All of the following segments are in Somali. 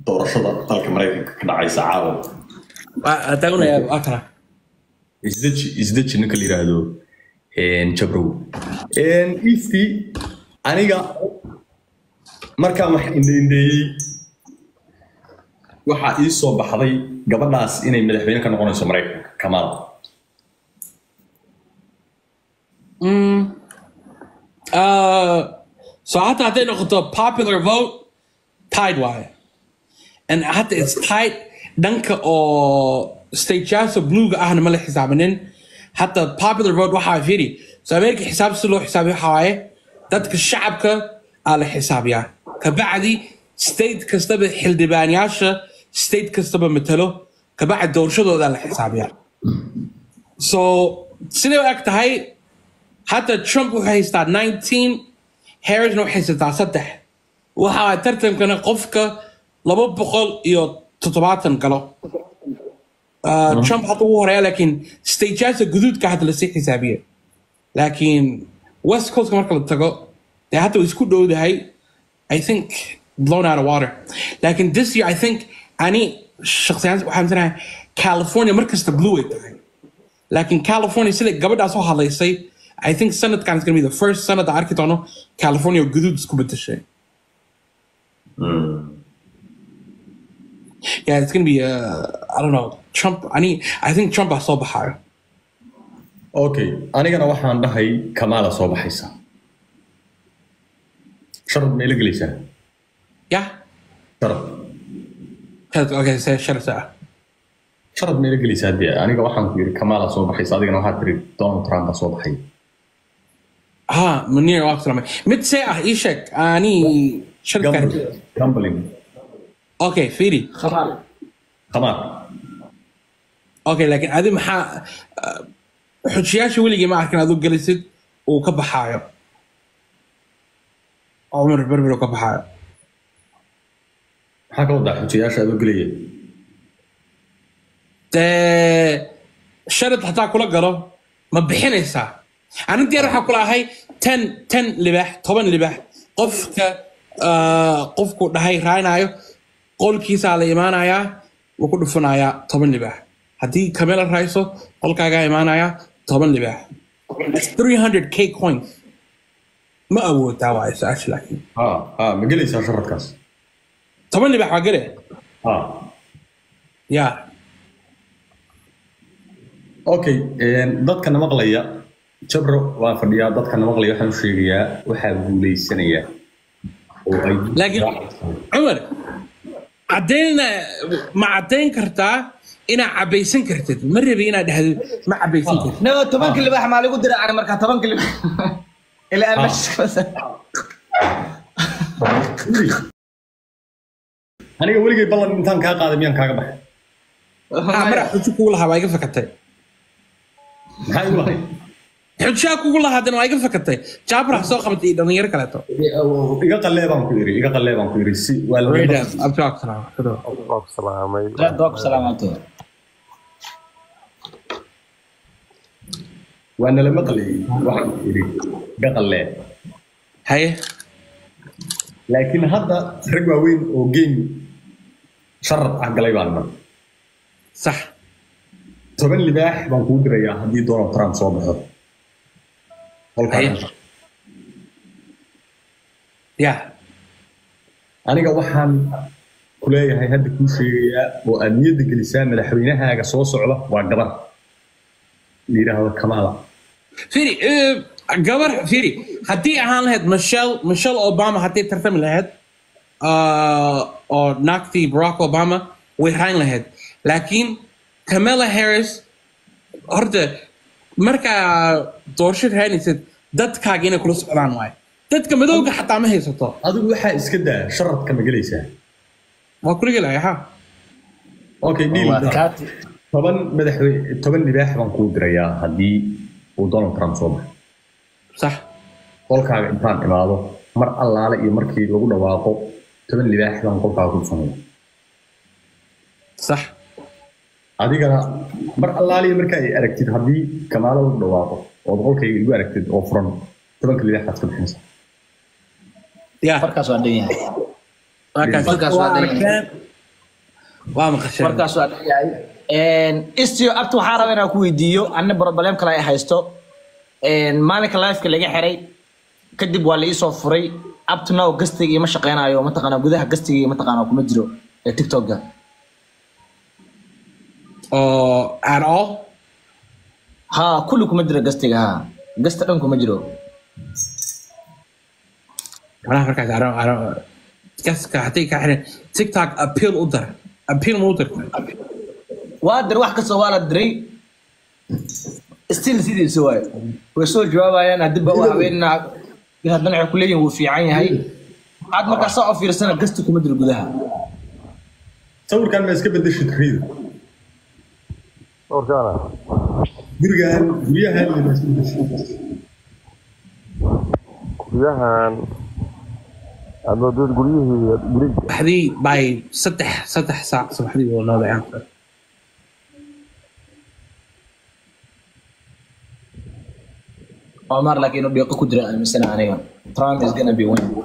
doorashada dalka maraykanka ka dhacaysa caawa taagunaya akra isdeji isdeji ninka la yidhaahdo jabrow easty aniga markaan wax indheindheeyey waxaa ii soo baxday gabadhaas inay madaxweyne ka noqonayso maraykanka kamaal so حتى hadday noqoto popular vote tied waaye and حتى it's tied dhanka oo stateyaasha bluega ahna ma la xisaabinin حتى popular vote waxaa firi so america xisaab si loo xisaabiyo waxaa waaye dadka shacabka aa la xisaabiyaa kabacdi state kastaba xildhibaanyaasha state kastaba matalo kabacdi doorashadooda la xisaabiyaa so siday u eg tahay حتى ترامب wuxuu haystaa 19 harrisna waxay haysataa saddex waxa tartankana qofka laba boqol iyo toddobaatan galo Uh, trump hadda ugu horeeya laakiin stageyaasha guduudka hadda lasii xisaabiye laakiin west coastka marka la tago dee hadda way isku dhowdahay i think blown out of water laakiin this year i think ani shakhsiyaan waxaan misanahay california markasta blue ay tahay laakiin california sida gabadhaas oo hadlaysay I think sanadkan is going to be the first sanad aan arki doono California oo guduud isku bedeshay. Yeah, it's going to be, uh, I don't know, Trump, I need, I think Trump baa soo baxayo. okay anigana waxaan dhahay kamaala soo baxaysa sharad meela gelaysaa Yeah? sharad Okay, say shut it down. sharad meela gelaysaa dee aniga waxaan ku yidhi kamaala soo baxaysa adigana waxaad tiri donald trump baa soo baxay ها منير واكثر مت ساعة ايشك اني شركة gambling اوكي فيري khamaar اوكي لكن هذه محا حجياشي ولي ما كان ادو جلست وكبحايو عمر بربر وكبحايو maxaa ka wadaa xujiyaasha adoo gelaya dee sharad hataa kula galo ma bixinaysaa ani diyaar waxaa kula ahay ten ten libax toban libax qofka ah, qofku dhahay raaynayo qolkiisaa la imaanayaa wuu ku dhufanayaa toban libax haddii kamela raayso qolkaagaa imaanayaa toban libax That's 300 k coins ma awoodaa waayo su-aasha laakiin ha ha ma gelaysaa sharadkaas toban libax waa gale ha ya okay dadkana maqlaya jabro waan fadhiyaa dadkana maqlaya waxaan u sheegayaa waxaa guuleysanaya oo ay laakiin cumar caddaynna ma caddayn kartaa inaad cabaysan kartid ma rabi inaad dhahdo ma cabaysan kartid no tobanka libax maa lagu dira ani markaa tobanka libax ilaa aan meesha aniga weligay ballan intaan kaa qaaday miyaan kaaga baxay Ah, mara xujo kugu lahaa waa iga fakatay maxaa igu lahay xujaa kugu lahaadana waa iga fakatay jaabra ha soo qabatay iyo dhalinyaro kaleeto iga qallee baan ku iri iga qallee baan ku iri si waa la Radam, abjaak salaam. Waa salaamay. doog salaamaantooda waa nala maqlayay waxaan ku iri iga qallee haye laakiin hadda rag waaweyn oo game sharad ah galay baan mar sax toban libaax baan kuu dirayaa haddii donald trump soo baxo Qolkaa Haye. kan. ya aniga waxaan ku leeyahay hadda kuu sheegayaa oo aad niyadda gelisaa madaxweynahaaga soo socda waa gabar la yidhaahdo kamaala firi eh, gabar firi haddii ahaan lahayd michelle michelle obama haddii tartami lahayd ah, oo naagtii barack obama way rayn lahayd laakiin camela harris horta markaa doorasho raynaysid dadkaaga inay kula socdaan waaye dadka madowga xataa ma haysato adigu waxaa iska daa sharadka ma gelaysaa waa kula gelaya ha okay deal kaati toban madaxweyne toban libaax baan kuu dirayaa haddii uu donald trump soo baxo sax qolkaaga intaan imaado mar allaale iyo markii lagu dhawaaqo toban libaax baan qolkaaga ku dhufanaya sax adigana mar allaale iyo marka ay aragtid haddii kamaalo lagu dhawaaqo ood qolkayga igu aragtid oo furan tobanka libaax baad ka bixinaysaa ya farkaas waa dhan yahay markaas Markaas waa waa dhan aragteen waa maqasheen markaas waa dhayahay istio abta waxaa raba inaan ku weydiiyo anna problem kale ay haysto Een, maalinka lifeka laga xiray kadib waa la iisoo furay up to now gastiga ima shaqeynayo mataqaana gudaha gastiga mataqaana kuma jiro ee tiktoka oo at all ha kulli kuma jiro gastiga ha gasta dhan kuma jiro malaha markaas I don't- I don't- gaska haday ka xiran tiktok appeal u dar appeal ma u dirta waa dir wax kasta waa la diray still sidiisa waay way soo jawaabayaan hadii ba u haweenina haddana waxay kuleeyihin wuu fiican yahay aad markaa saa u fiirsana gasti kuma jiro gudaha sawirkan ma iska bedeshid riida Warkaana. gurigan guryahan ma iska bedeshid Guryahan. Ama dad guryihii guriga. saddexdii by saddex saddex saac subaxdii oo nooday aanka Omar laakiin inuu dhiiqo ku jira aaminsana aniga Trump is gonna be winning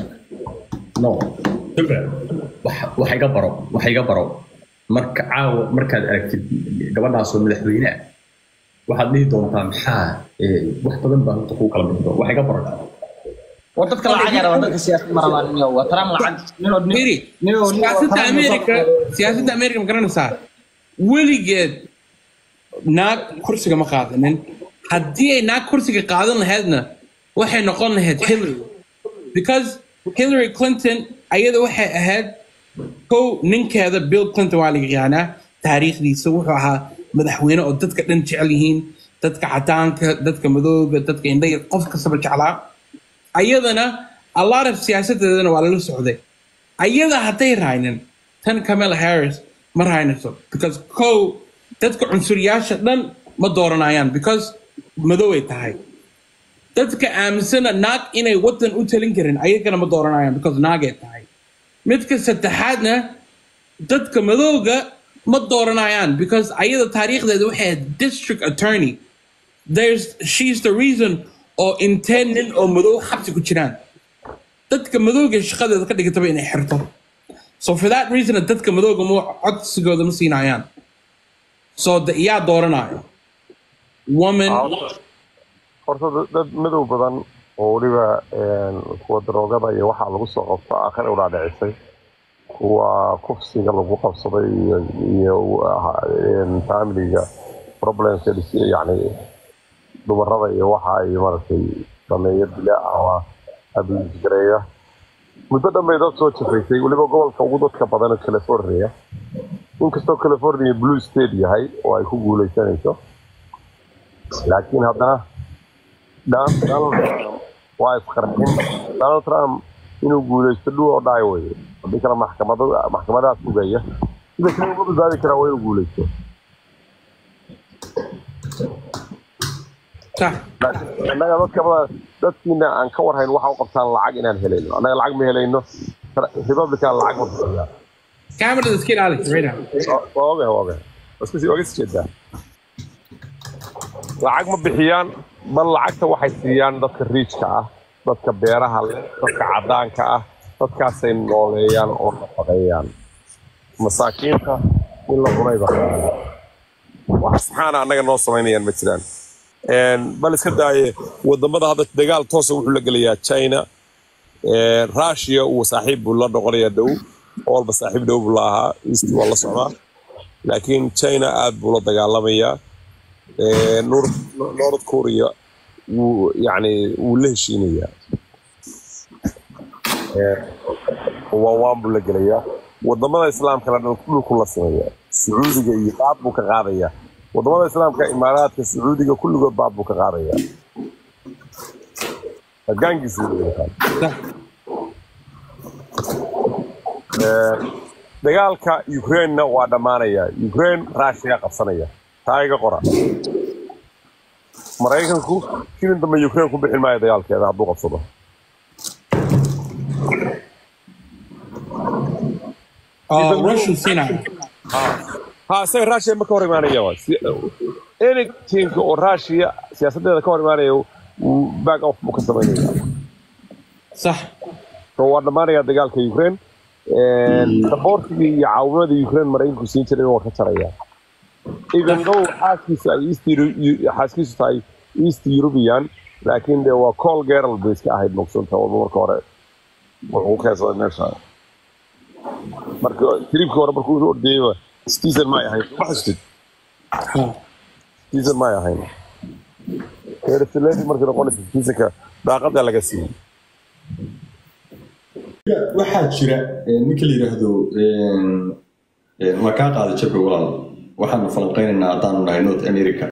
no Dabcan, wax- wax iga baro wax iga baro marka caawa markaad aragtid gabadhaas oo madaxweyne ah waxaad dhihi doontaa maxaa eh, wax badan baa horta kuu kala mid wax iga baro war dadka lacag yara waa dadka siyaasad ma rabaan ninyo waa Trump lacag ninoo Miri, ninoo siyaasadda Amerika siyaasadda Amerika ma garanaysaa weligeed naag kursiga ma qaadanin haddii ay naag kursiga qaadan lahaydna waxay noqon lahayd Hillary because Hillary Clinton ayada waxay ahayd kow ninkeeda Bill Clinton waa laga yaqaanaa taariikhdiisa wuxuu ahaa madaxweyne oo dadka dhan jecel yihiin dadka cadaanka dadka madooga dadka indhaya qof kastaba jeclaa ayadana a lot of siyaasadeedana waa lala socday ayada hadday raaynin tan Kamala Harris ma raynayso because kow dadka cunsuriyaasha dhan ma dooranayaan because madow ay tahay dadka aaminsana naag inay wadan u talin karin ayagana ma dooranayaan because naag ay tahay midka saddexaadna dadka madowga ma dooranayaan because ayada taariikhdeeda waxay ahayd district attorney there's she's the reason oo intee nin oo madow xabsi ku jiraan dadka madowga shaqadeeda ka dhigataba inay xirto so for that reason dadka madowga ma codsigooda ma siinayaan so the- yaa dooranayo woman Horta dad- dad madow badan oo weliba een, kuwa daroogada iyo waxaa lagu soo qabto aakhir u dhaadhicisay kuwa kufsiga lagu qabsaday iyo iyo ah, een, familiga problemska dhis- yacni dumarada iyo waxa ay maaragtay sameeya dila ama abuse gareeya muddo dhan bay dad soo jafaysay weliba gobolka ugu dadka badan ee california inkastoo california blue state yahay oo ay ku guuleysanayso laakiin haddana Dan- Donald Trump waa isqarxin Donald Trump inuu guuleysto dhul oo dhaay weye haddii kale maxkamada maxkamadaha sugaya sida kale uga badbaadi karaa waa inuu guuleysto sax laakiin annaga dadka badan dadkiina aan ka warhayn waxa u qabtaan lacag inaan helayno annaga lacag ma helayno republican lacag ma bixiyaa camerada iska ilaali right now waa ogahay waa ogahay waa iska sii oga sii jeedaa lacag ma bixiyaan bal lacagta waxay siiyaan dadka riijka ah dadka beeraha leh dadka cadaanka ah dadkaasay nooleeyaan oo nafaqeeyaan masaakiinta in la cunayba wax saxaana annaga noo samaynayaan ma jiraan Een, bal iska daaye wadamada hadda dagaal toosa wuxuu la gelayaa china Een, russia uu saaxiib buu la noqonayaa dhow walba saaxiib dhow buu la ahaa east waa la socdaa laakiin china aad buu la dagaalamayaa Ee, North North Korea wuu yani wuu la heshiinayaa Ee, waa waan buu la gelayaa wadamada islaamkana dhan dhulku la sameeyaa sacuudiga iyo baad buu ka qaadayaa wadamada islaamka imaaraadka sacuudiga kulligood baad buu ka qaadayaa hoggaankiisa wuu leeyahay. sax Ee, dagaalka ukraine-na waa dhammaanaya ukraine raashiga qabsanaya taa iga qora maraykanku shilin dambe ukraine ku bixin maayo dagaalkeeda hadduu qabsado oo russian siinayo ha isaga russia ma ka hor imaanaya waa Si- anything oo russia siyaasadeeda ka hor imaanaya wuu back off buu ka samaynaya sax so waa dhammaanaya dagaalka ukraine saboortigii iyo caawimadii ukraine maraykanku siin jiray waa ka jaraya even though xaaskiisu ay east Euro- xaaskiisu tahay east european laakiin de waa col gerald bay iska ahayd maqsuunta walba marka hore wuxuu keensaday meesha marka tribkii hore markuu u ordayeyba citizen may ahayn ma xasutid Ha. citizen may ahayn erseledi markii noqonaysa citizenka daaqada laga siiyey waxaa jira eh, ninka la yidhaahdo eh, eh, waa kaa qaaday jabka walaal waxaanu falanqeynaynaa haddaanu nahay north america